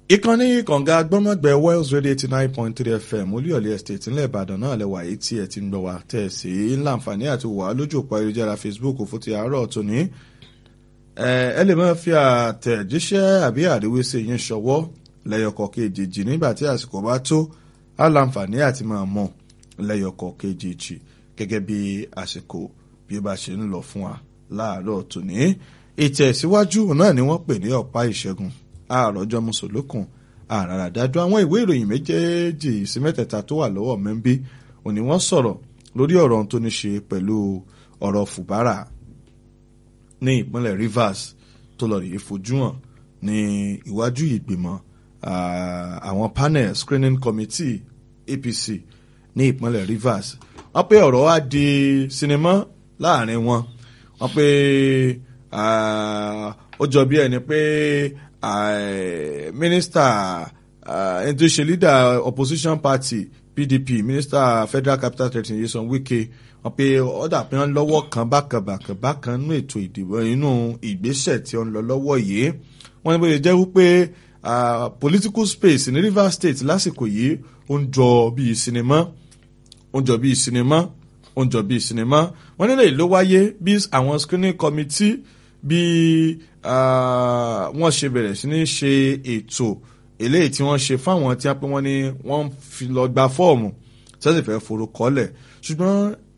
ìkànnì kànga gbọ́mọ̀gbẹ́ Wales Radio eighty nine point three FM olúyọ̀lé estate ńlẹ̀ Ìbàdàn náà lẹ́wà yìí tí ẹ ti ń gbọ́ wá tẹ̀ sí ńláǹfààní àti wà lójú òpó ayélujára Facebook fún ti àárọ̀ tòní. ẹ lè máa fi àtẹ̀jíṣẹ́ àbí àríwísí yín ṣọwọ́ lẹ́yọkọ̀ kejì nígbà tí àsìkò bá tó á láǹfààní àti máa mọ̀ lẹ́yọkọ̀ kejì gẹ́gẹ́ bí àsìkò bí ó bá ṣe ń lọ fún wa láàárọ̀ tòní. ìtẹ̀síwájú náà ni wọ́n pè ní ọ̀pá ìṣẹ́gun àròjọ mùsùlùkùn àràràdájú àwọn ìwé ìròyìn méjèèjì sí mẹ́tẹ̀ẹ̀ta tó wà lọ́wọ́ mẹ́ńbí òní wọ́n sọ̀rọ̀ lórí ọ̀rọ̀ ohun tó ní ṣe pẹ̀lú ọ̀rọ̀ fùbárà ní ìpínlẹ̀ Rivers tó lọ rèé fojú hàn ní iwájú ìgbìmọ̀ àwọn panel screening committee APC ní ìpínlẹ̀ Rivers wọ́n pé ọ̀rọ̀ wá di sinimá láàrin wọn wọ́n pé ó jọ bí ẹni pé minister ẹni tó ṣe leader opposition party PDP minister federal capital territory Nyesom Wike wọ́n pe ọ̀dà pé wọ́n lọ́wọ́ kan bákan bákan bákan nínú ètò ìdìbò inú ìgbésẹ̀ tí ó ń lọ lọ́wọ́ yìí wọ́n ní bó ṣe jẹ́ wípé political space ní Rivers State lásìkò yìí ó ń jọ bíi sinimá ó ń jọ bíi sinimá ó ń jọ bíi sinimá wọ́n nílẹ̀ ìlú wáyé bí àwọn screening committee bí wọ́n ṣe bẹ̀rẹ̀ sí ní ṣe ètò eléyìí tí wọ́n ṣe fáwọn tí wọ́n pé wọ́n ní wọ́n fi lọ gba fọ́ọ̀mù tí wọ́n sì fẹ́ forúkọlẹ̀ ṣùgbọ́n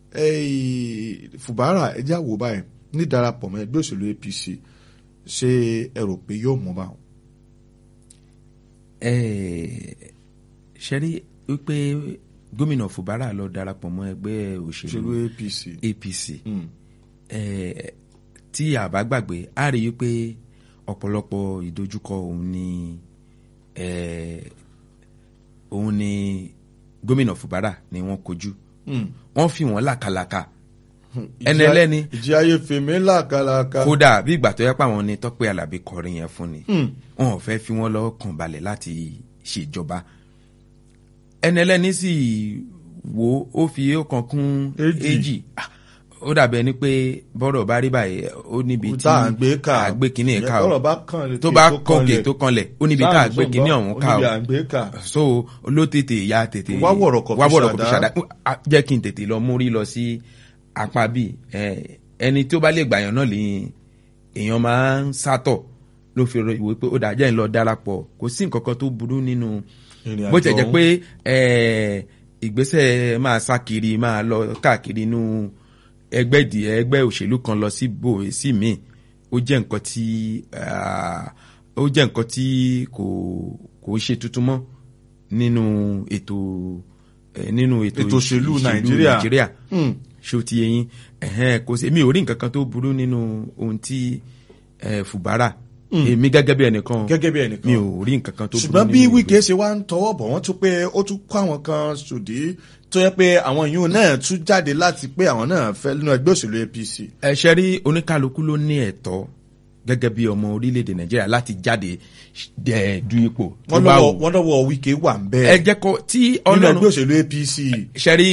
Fubara ẹjẹ́ àwò báyìí ní darapọ̀ mọ́ ẹgbẹ́ òṣèlú APC ṣé ẹ rò pé yóò mú báwọn. ṣe rí wípé gómìnà Fubara lọ darapọ̀ mọ́ ẹgbẹ́ òṣèlú APC. APC. Mm tí a bá gbàgbé a rí i pé ọ̀pọ̀lọpọ̀ ìdojúkọ òun ni òun ni gómìnà Fubara ni wọ́n kojú wọ́n fi wọ́n làkàlàkà ẹni ẹlẹ́ni ìjì ayé fèmí làkàlàkà kódà bí ìgbà tó yẹ pé àwọn ni Tọ́pẹ́ Àlàbí kọrin yẹn fún ni wọn ò fẹ́ fi wọ́n lọ́kàn balẹ̀ láti ṣèjọba ẹni ẹlẹ́ni sì wo ó fi ọ̀kan kún èjì ó dàbí ẹni pé bọ́rọ̀ bá rí báyìí ó níbi tí àgbé kínní ká o tó bá kọ̀ǹgè tó kanlẹ̀ ó níbi tá àgbé kínní ọ̀hún ká o so ló tètè ya tètè wá wọ̀rọ̀ kọ̀ fi ṣàdá jẹ́ kí n tètè lọ múrí lọ sí apá bí ẹni tó bá lè gbàyàn náà lẹ́yìn èèyàn máa ń sátọ̀ ló fi rọ ìwé pé ó dà jẹ́ ń lọ darapọ̀ kò sí nǹkan kan tó burú nínú bó tẹ̀ jẹ́ pé ìgbésẹ̀ máa sá kiri máa lọ káàkiri nínú ẹgbẹ́ ìdí ẹgbẹ́ òṣèlú kan lọ sí bò sí míì ó jẹ́ nǹkan tí ó jẹ́ nǹkan tí kò kò ṣe tuntun mọ́ nínú ètò nínú ètò òṣèlú nàìjíríà ṣé o ti yé yín kò sí èmi ò rí nǹkan kan tó burú nínú ohun tí Fubara èmi gẹ́gẹ́ bí ẹnìkan gẹ́gẹ́ bí ẹnìkan mi ò rí nǹkan kan tó burú nínú ṣùgbọ́n bí Wike ṣe wá ń tọwọ́ bọ̀ wọ́n tún pé ó tún kó àwọn kan ṣòdí tó yẹ pé àwọn yìí náà tún jáde láti pé àwọn náà fẹ́ nínú ẹgbẹ́ òṣèlú APC. ẹ ṣe rí oníkálukú ló ní ẹ̀tọ́ gẹ́gẹ́ bí ọmọ orílẹ̀-èdè Nàìjíríà láti jáde du ipò tó bá wù. wọ́n lọ́wọ́ Wike wà ń bẹ́ẹ̀. ẹ jẹ́ kó tí nínú ẹgbẹ́ òṣèlú APC. ṣe rí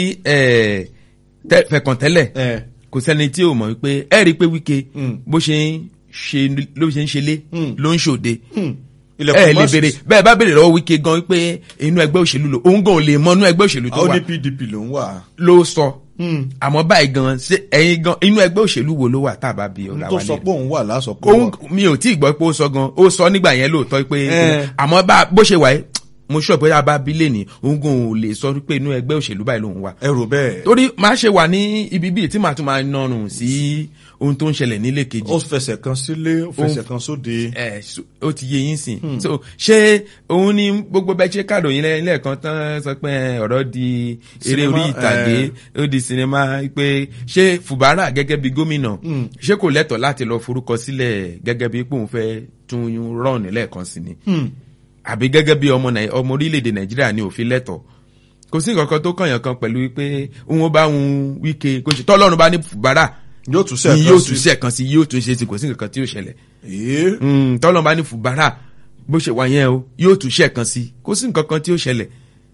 fẹ̀kàntẹ́lẹ̀ kò sẹ́ni tí ò mọ̀ wípé ẹ rí i pé Wike bó ṣe ń ṣe ló ṣe ń ṣe lé ló ń ṣòde ẹ lè béèrè bẹ́ẹ̀ bá béèrè lọ́wọ́ Wike gan pé inú ẹgbẹ́ òṣèlú lò òun gan ò lè mọ inú ẹgbẹ́ òṣèlú tó wà ó ní PDP ló ń wà. ló sọ àmọ́ báyìí gan ṣe ẹ̀yin gan inú ẹgbẹ́ òṣèlú wo ló wà tá a bá bí ọ̀la tó wa sọ pé òun wà lásọ pé òun mi ò tí ì gbọ́ pé ó sọ gan ó sọ nígbà yẹn lóòótọ́ pé àmọ́ bó ṣe wà yìí mo sọ pé abá bílẹ̀ ní òun gan ò lè sọ pé inú ẹgbẹ́ òṣèlú báyìí lòun wà. ẹ rò bẹ́ẹ̀. torí máa ṣe wà ní ibi bíi tí màá tún máa nọrùn sí ohun tó ń ṣẹlẹ̀ nílé kejì. ó fẹsẹ̀ kan sílé ó fẹsẹ̀ kan sóde. ẹ ó ti yé yín sìn. so ṣé òun ní gbogbo bẹ́ẹ̀ ṣe káàdùn yín lẹ́ẹ̀kan tán sọ pé ọ̀rọ̀ di eré orí ìtàgé ó di sinimá pé ṣé Fubara gẹ́gẹ́ bí gómìnà ṣé kò lẹ́tọ̀ọ́ láti lọ forúkọ sílẹ̀ gẹ́gẹ́ bí pé òun fẹ́ tún rọ̀ọ̀nù lẹ́ẹ̀kan sí ni àbí gẹ́gẹ́ bí ọmọ ọmọ orílẹ̀-èdè nàìjíríà ní òfin lẹ́tọ̀ kò sí nǹkan kan tó kànyàn kan pẹ̀lú wípé òun bá ń Wike kò sí tọ́lọ́run bá ní Fubara yóò tún sẹ́ẹ̀kan sí yóò tún sẹ́ẹ̀kan sí yóò tún ṣe sí kò sí nǹkan kan tí yóò ṣẹlẹ̀ tọ́lọ́run bá ní Fubara bó ṣe wà yẹn o yóò tún sẹ́ẹ̀kan sí kò sí nǹkan kan tí yóò ṣẹlẹ̀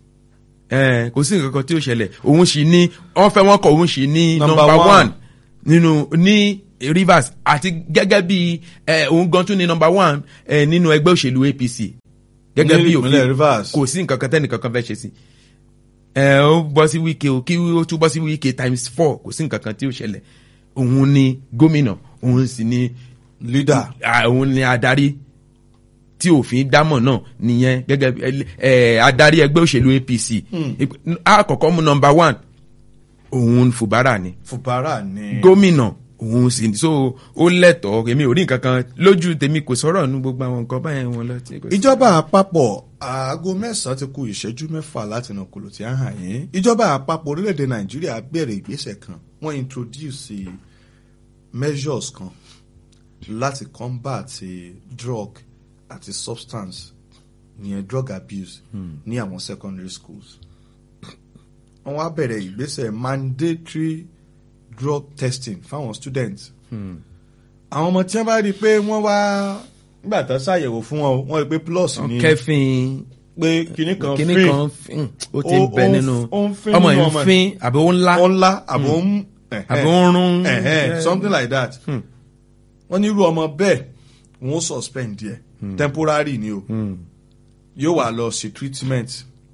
kò sí nǹkan kan tí yóò ṣẹlẹ̀ òun sì ní wọ́n fẹ́ wọ́n kọ̀ òun sì ní number one nínú ní Rivers àti gẹ́gẹ́ bí òun gan tún ní number one nínú ẹgbẹ́ òṣèlú APC gẹ́gẹ́ Ní bí ìpínlẹ̀ òfin Rivers. kò sí nǹkan kan tẹ́nì kankan fẹ́ ṣe sí ẹ ó bọ́ sí wíkẹ́ o kí ó tún bọ́ sí wíkẹ́ times four kò sí nǹkan kan tí ó ṣẹlẹ̀ òun ni gómìnà òun sì ni leader à, òun ni adarí tí òfin dámọ̀ náà nìyẹn gẹ́gẹ́ bí ẹ, ẹ, adarí ẹgbẹ́ òṣèlú APC Ìp- àkọ́kọ́ mú nọmba one òun Fubara ni Fubara ni gómìnà òun sì ní so ó lẹ́tọ̀ọ́ èmi ò rí nǹkan kan lójú tèmi kò sọ̀rọ̀ nu gbogbo àwọn nǹkan báyẹn wọn lọ. tí kò sí. ìjọba àpapọ̀ aago mẹ́sàn-án ti kù ìṣẹ́jú mẹ́fà láti nà kùlù tí a hàn yín ìjọba àpapọ̀ orílẹ̀-èdè nàìjíríà bẹ̀rẹ̀ ìgbésẹ̀ kan wọ́n introduce measures kan láti combat drug àti substance ìyẹn drug abuse ní àwọn secondary schools wọ́n wá bẹ̀rẹ̀ ìgbésẹ̀ mandatory drug testing fáwọn students àwọn ọmọ tí wọ́n bá rí i pé wọ́n wá nígbà tó ṣàyẹ̀wò fún wọn o, wọ́n rí i pé plus ni kẹfìn pé kinní kan kíní free kan fín, ó ti Ó- ń bẹ ó ń- nínú ó ń fín ọmọ nínú yìí ọmọ ń ẹ̀. fín àbí ó ń lá ó ńlá àbò ń ẹ̀hẹ́, àbí ó ń rún. ẹ̀hẹ́, something like that wọ́n ní irú ọmọ bẹ́ẹ̀ wọ́n suspend díẹ̀ temporary ni o yóò wá lọ sí treatment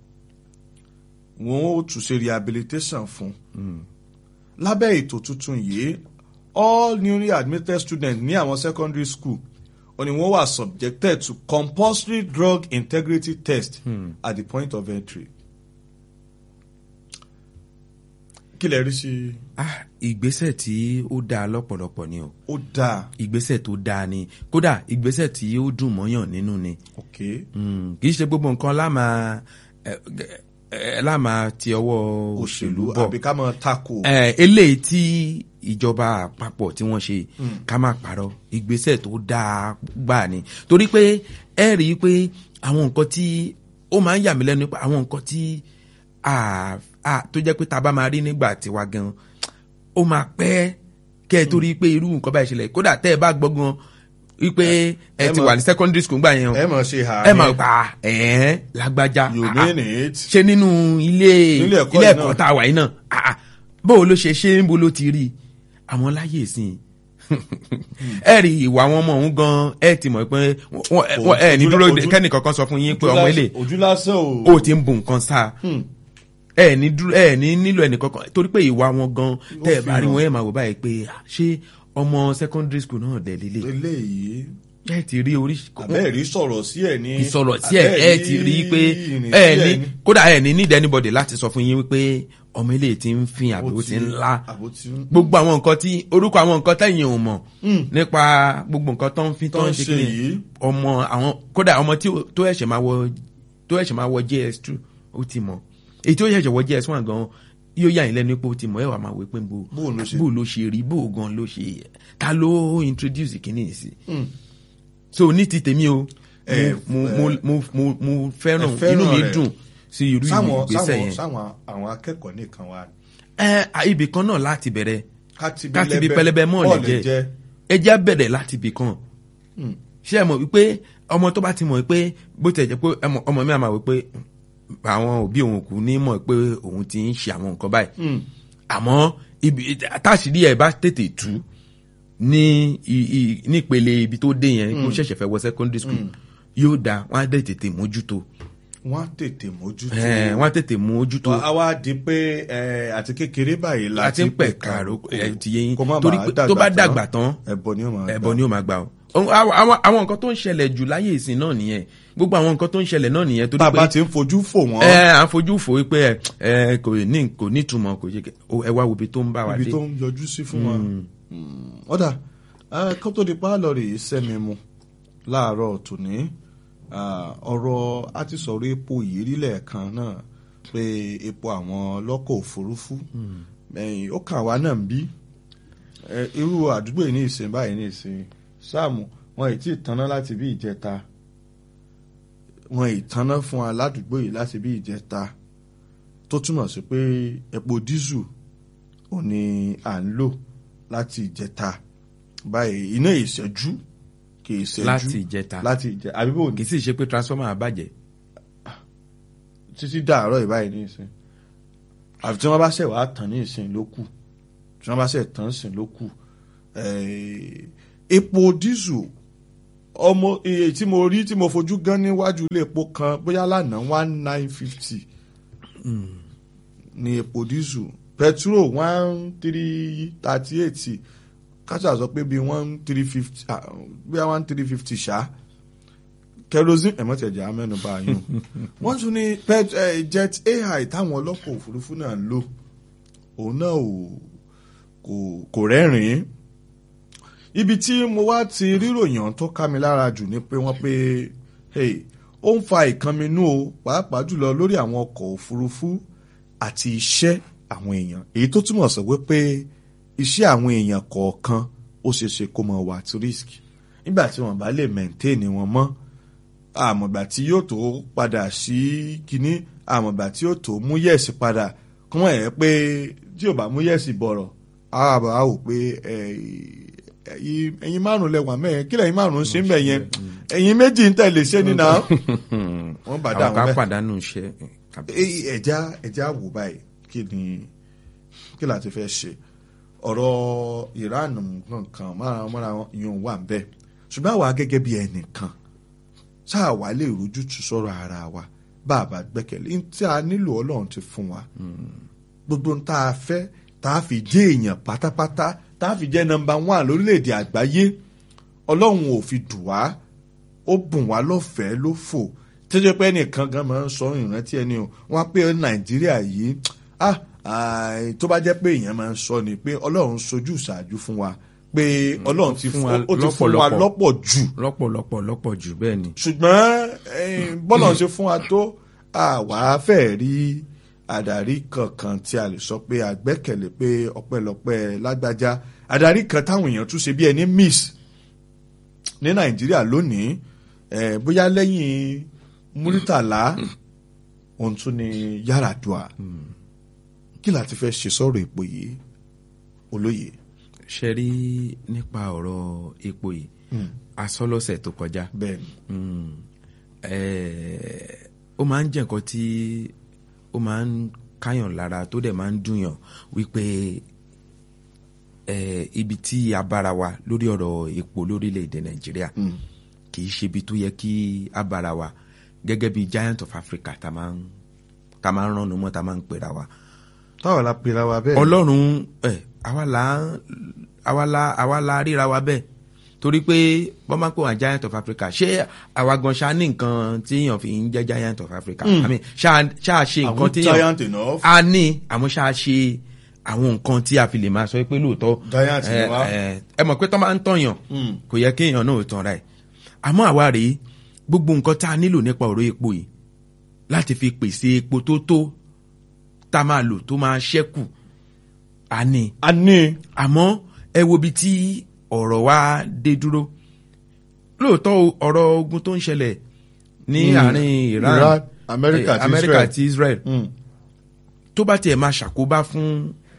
wọ́n ó tún ṣe rehabilitation fún lábẹ́ ètò tuntun yìí all newly admitted students ní àwọn secondary school ó ní wọ́n wà subjected to compulsory drug integrity test at the point of entry. kí lè rí sí i Ah, ìgbésẹ̀ tí ó dáa lọ́pọ̀lọpọ̀ ni o ó dáa ìgbésẹ̀ tó dáa ni kódà ìgbésẹ̀ tí ó dùn mọ́yàn nínú ni ok Mm, kì í ṣe gbogbo nǹkan láàmà ẹ, ẹ, láàmà ti ọwọ́ òṣèlú òṣèlú bọ̀ àbí ká máa tako ẹ, eléyìí tí ìjọba àpapọ̀ tí wọ́n ṣe ká má parọ́ ìgbésẹ̀ tó dáa gbà ni torí pé ẹ rí i pé àwọn nǹkan tí ó máa ń yà mí lẹ́nu pé àwọn nǹkan tí a- a- tó jẹ́ pé tá a bá máa rí nígbà tiwa gan ó máa pẹ́ kẹ́ ẹ tó rí i pé irú nǹkan báyìí ṣẹlẹ̀ kódà tẹ́ ẹ bá gbọ́ gan wípé ẹ ẹ ti mọ̀- wà ní secondary school gbà yẹn o ẹ mọ̀ ṣe hà ẹ máa gbà ẹ̀ lágbájá you ah, mean it ṣe nínú ilé Nílé ẹ̀kọ́ ilé yìí ẹ̀kọ́ náà. tá a wà yìí náà ah, ah, bó o ló ṣe ṣe ń bo ló ti rí i àwọn láyé ìsìn ẹ rí ìwà àwọn ọmọ òun gan ẹ ti mọ̀ pé wọ́n- wọ́n- ẹ ní Ojú- dúró ojú- kẹ́nìkankan sọ fún yín pé Ojú ọmọ lásán- ilé ojú lásán o ó ti ń bu nǹkan sáà ẹ ní dúró ẹ ní nílò ẹnìkankan torí pé ìwà wọn gan tẹ ẹ bá rí wọn ẹ máa wò báyìí pé ah, ṣé ọmọ secondary school náà dẹ̀ lélẹ̀ eléyìí ẹ ti rí oríṣi abẹ́ẹ̀rí sọ̀rọ̀ sí ẹ̀ ní ìsọ̀rọ̀ tí ẹ ẹ ti rí i pé ìrìn ẹ sí ní ẹ̀ ní. kódà ẹ ní need anybody láti sọ fún yín wípé ọmọ ilé ti ń fin àbí ó ti ń lá àbó ti ń gbogbo àwọn nǹkan tí orúkọ àwọn nǹkan tẹ̀yìn ò mọ̀ nípa gbogbo nǹkan tó ń fi tó tó ń ń ṣe ṣe kí yìí ni ọmọ àwọn kódà ọmọ tí ó- tó ẹ̀ṣẹ̀ máa wọ tó ẹ̀ṣẹ̀ máa wọ JS two ó ti mọ̀ èyí tó ẹ̀ṣẹ̀ wọ JS one gan yóò yà yín lẹ́nu pé ó ti mọ̀ ẹ̀ wà máa wò pé bó Bó ló ṣe- bó ló ṣe rí bó gan ló ṣe ta ló introduce kìíní yìí sí so ní ti tèmi o Ẹ, mo mo mo mo mo fẹ́ràn ẹ fẹ́ràn inú mi rẹ̀. dùn sí irú sáwọn ìgbésẹ̀ sáwọn yẹn sáwọn àwọn akẹ́kọ̀ọ́ nìkan wà ẹ à, ibì kan náà láti bẹ̀rẹ̀ káti káti bí pẹlẹbẹ mọ́ lè jẹ́ ẹ jẹ́ bẹ̀rẹ̀ láti ibì kan ṣé ẹ mọ̀ wípé ọmọ tó bá ti mọ̀ wípé bó tẹ̀ jẹ́ pé ẹmọ- ọmọ mi àmà wípé àwọn òbí òun kù ní mọ̀ pé òun ti ń ṣe àwọn nǹkan báyìí àmọ́ ibi táṣìírí ẹ̀ bá tètè tú ní i- i- nípele ibi tó dé yẹn kó ṣẹ̀ṣẹ̀ fẹ́ wọ secondary school yóò da wọn á dẹ̀ tètè mójútó wọ́n á tètè mójútó ẹ̀, wọn á tètè mójútó a wá di pé ẹ, àti kékeré báyìí la láti ń pẹ̀ka ẹ̀ ti yé yín kó má torí bàa pé tó bá dàgbà tán ẹbọ ni ó máa ẹbọ ni ó máa gbà ó àwọn àwọn- àwọn nǹkan tó ń ṣẹlẹ̀ jù láyé ìsìn náà nìyẹn gbogbo àwọn nǹkan tó ń ṣẹlẹ̀ náà nìyẹn torí bàbá pé ti ń fojú fò wọ́n ẹ à ń fojú fò wípé ẹ ẹ kò ní kò ní ìtumọ̀ kò ṣe kẹ ó, ẹ wá wo ibi tó ń bá wa ibi dé tó ń yọjú sí fún wa ọ̀dà kó tó di pálọ̀ rèé sẹ́mi mu láàárọ̀ tòní ah, ọ̀rọ̀ a ti sọ̀rọ̀ epo yìí rí lẹ́ẹ̀kan náà pé epo àwọn ọlọ́kọ̀ òfurufú ẹ̀yìn ó kàn wá náà ń bí Eh, irú àdúgbò yìí ní ìsìn báyìí ní ìsìn sáàmù wọn ì tí ì tanná láti bí ìjẹta wọn ì tanná fún wa ládùúgbò yìí láti bí ìjẹta tó túmọ̀ sí pé epo dísù ò ní à ń lò láti ìjẹta báyìí iná ìṣẹ́jú kì í ṣẹ́jú láti ìjẹta láti ìjẹ àbíbò kì í sì ṣe pé transformer àbàjẹ́ títí dàárọ̀ ìbáyìí ní ìsìn àfi tí wọ́n bá ṣẹ̀ wá tàn ní ìsìn ló kù tí wọ́n bá ṣẹ̀ tàn sìn ló kù Eh, epo dísù ọmọ iye tí mo rí tí mo fojú gan níwájú ilé epo kan bóyá lánàá one nine fifty ní epo dísù petrol one three thirty eight káṣà sọ pé bíi one three fifty bíi one three fifty ṣá kerosene ẹ̀mọ́tẹ̀jẹ̀ amẹ́nuba yín wọ́n tún ní pet eh, jet ai táwọn ọlọ́pàá òfurufú náà ń lò òun náà ò kò kò rẹ́rìn-ín ibi tí mo wá ti ríròyìn tó ká mi lára jù ni pé wọ́n pé hey, ó ń fa ìkànnínú o pàápàá jùlọ lórí àwọn ọkọ̀ òfurufú àti iṣẹ́ àwọn èèyàn èyí tó túmọ̀ sọ wípé iṣẹ́ àwọn èèyàn kọ̀ọ̀kan ó ṣeé ṣe kó mọ̀ wà at risk nígbà tí wọ́n bá lè maintain wọn mọ́ àmọ̀gbà tí yóò tó padà sí kínní àmọ̀gbà tí yóò tó mú yẹ̀sì padà kọ́ wọ́n ẹ̀ pé tí ò bá mú yẹ̀sì bọ̀rọ̀ àbá wò pé ẹ̀yin márùn lẹ́wọ̀n mẹ́rin kí lẹ́yìn márùn ṣe ń bẹ̀ yẹn ẹ̀yin méjì ń tẹ̀lé ṣé nínú wọ́n bá dà àwọn wọ́n ká bẹ́ẹ̀ pàdánù iṣẹ́ ẹja ẹja wò báyìí kí ni kí la ti fẹ́ ṣe ọ̀rọ̀ Iran nǹkan mọ́ra yóò wà ń bẹ́ẹ̀ ṣùgbọ́n àwa gẹ́gẹ́ bí ẹnìkan ṣáà wá lè rójútu sọ̀rọ̀ ara wa bá a bá gbẹ́kẹ̀lé ní tí a nílò Ọlọ́run ti fún wa gbogbo ń tá a fẹ́ tá a fi jẹ́ èèyàn pátápátá tá a fi jẹ́ nọ́mbà one lórílẹ̀‐èdè àgbáyé Ọlọ́run ò fi dùn wá ó bùn wá lọ́fẹ̀ẹ́ ló fò tẹ́jọ́ pé ẹnìkan gan máa ń sọ ìrántí ẹni o wọ́n á pé Nàìjíríà yìí ah tó bá jẹ́ pé èèyàn máa ń sọ ni pé Ọlọ́run sojú ìṣáájú fún wa pé Ọlọ́run ti fún ó ti fún wa lọ́pọ̀ jù lọ́pọ̀lọpọ̀ lọ́pọ̀ jù bẹ́ẹ̀ ni. ṣùgbọ́n bọ́lá ṣe fún wa tó àwa fẹ́ rí àdarí kankan tí a lè sọ pé àgbẹ́kẹ̀lé pé ọpẹ́lọpẹ́ lágbájá àdarí kan táwọn èèyàn tún ṣe bí ẹni miss ní Nàìjíríà lónìí bóyá lẹ́yìn Múrítàlá òun tún ni Yar'Adua kí la ti fẹ́ ṣe sọ̀rọ̀ èpò yìí olóye. ṣe rí nípa ọ̀rọ̀ epo yìí asọ́lọ́sẹ̀ tó kọjá bẹ́ẹ̀ni. ó máa ń jẹ́ nǹkan tí ó máa ń káyàn lára tó dẹ̀ máa ń dùnyàn wípé ibi tí a bára wa lórí ọ̀rọ̀ epo lórílẹ̀‐èdè Nàìjíríà kì í ṣe ibi tó yẹ kí a bára wa gẹ́gẹ́ bí giant of Africa tá máa ń tá máa ń ránu mọ́ tá máa ń pera wa. táwa la pera wa bẹ́ẹ̀. Ọlọ́run ẹ̀ àwa la àwa la àwa la ríra wa bẹ́ẹ̀ torí pé wọ́n máa ń pè wọ́n giant of Africa ṣé àwa gan ṣáà ní nǹkan tí èèyàn fi ń jẹ́ giant of Africa I mean ṣáà ṣe nǹkan tí giant enough. a ní àmọ́ ṣáà ṣe àwọn nǹkan tí a fi lè máa sọ pé lóòótọ́ giant ni wá. ẹ mọ̀ pé tó máa ń tọ̀yàn kò yẹ kí èèyàn náà tàn ra ẹ̀ àmọ́ àwa rèé gbogbo nǹkan tá a nílò nípa ọ̀rọ̀ epo yìí láti fi pèsè epo tó tó tá a máa lò tó máa ṣẹ́kù a ní. a ní. àmọ́ ẹ wo ibi tí ọ̀rọ̀ wa dé dúró lóòótọ́ ọ̀rọ̀ ogun tó ń ṣẹlẹ̀ ní àárín Iran, Iran America àti America Israel. àti Israel Mm. tó bá tiẹ̀ máa ṣàkóbá fún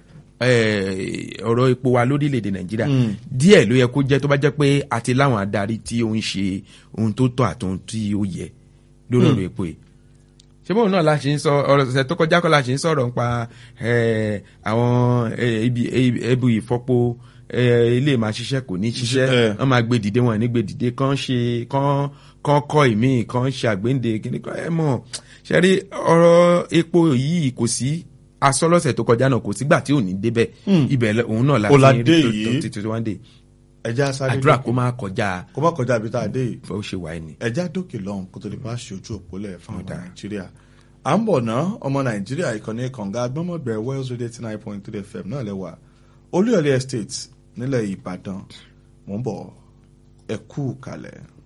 ọ̀rọ̀ epo wa lórílẹ̀‐èdè Nàìjíríà díẹ̀ ló yẹ kó jẹ́ tó bá jẹ́ pé àti láwọn adarí tí ó ń ṣe ohun tó tọ́ àti ohun tí ó yẹ lórí ọ̀rọ̀ epo yìí ṣé bóun náà la ṣe ń sọ ọ̀rọ̀ ṣẹ̀ṣẹ̀ tó kọjá kọ́ la ṣe ń sọ̀rọ̀ nípa àwọn ibi ebu ìfọ́po ilé máa ṣiṣẹ́ kò ní ṣiṣẹ́ wọ́n máa gbé dìde wọn ní gbé dìde kán ṣe kán kán kọ́ ìmí kán ṣe àgbéǹde kíní kan ẹ mọ̀ ṣe rí ọ̀rọ̀ epo yìí kò sí asọ́lọ́sẹ̀ tó kọjá náà kò sígbà tí ò ní débẹ̀ ibẹ̀ òun náà la Ọ̀làdé fi yìí. rí títí wọ́n dé ẹja sáré àdúrà dókè. kó má kọjá kó má kọjá ibi tá a dé yìí bó ṣe wà ní. ẹja dókè lọ́hùn kó tó lè bá ṣe ojú òpó lẹ̀ fún ọmọ Ọ̀dà. nàìjíríà à ń bọ̀ ná ọmọ nàìjíríà ìkànnì kànga gbọ́mọ̀gbẹ̀ Wales Radio eighty nine point three FM náà lẹ́wà olúyọ̀lé estate nílẹ̀ ìbàdàn mò ń bọ̀ ẹ kú kalẹ̀.